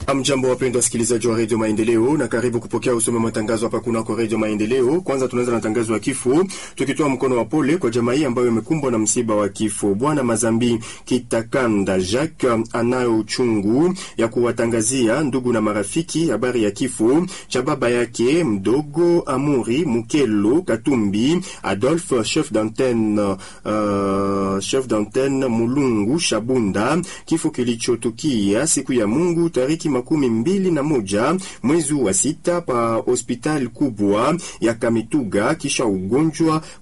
Amjambo, wapendwa wasikilizaji wa redio Maendeleo, na karibu kupokea usome matangazo hapa kunako redio Maendeleo. Kwanza tunaanza na tangazo ya kifo, tukitoa mkono wa pole kwa jamaa hii ambayo imekumbwa na msiba wa kifo. Bwana Mazambi Kitakanda Jacques anayo uchungu ya kuwatangazia ndugu na marafiki habari ya kifo cha baba yake mdogo Amuri Mukelo Katumbi Adolphe, chef d'antenne uh, chef d'antenne Mulungu Shabunda, kifo kilichotukia siku ya Mungu tariki makumi mbili na moja mwezi wa sita pa hospitali kubwa ya Kamituga kisha ugonjwa